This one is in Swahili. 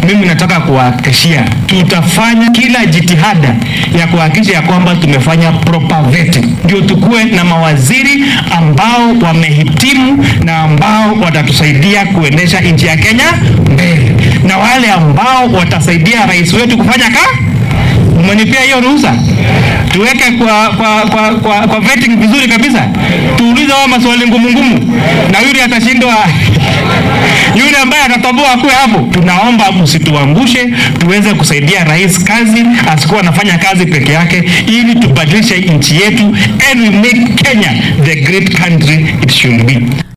mimi nataka kuwahakikishia tutafanya kila jitihada ya kuhakikisha ya kwamba tumefanya proper vetting, ndio tukuwe na mawaziri ambao wamehitimu na ambao watatusaidia kuendesha nchi ya Kenya mbele, na wale ambao watasaidia rais wetu kufanya ka Umenipea hiyo ruhusa tuweke kwa kwa, kwa, kwa, kwa vetting vizuri kabisa, tuulize wao maswali ngumu ngumu, na yule atashindwa yule ambaye atatoboa akuwe hapo. Tunaomba msituangushe, tuweze kusaidia rais kazi, asikuwa anafanya kazi peke yake, ili tubadilishe nchi yetu and we make Kenya the great country it should be.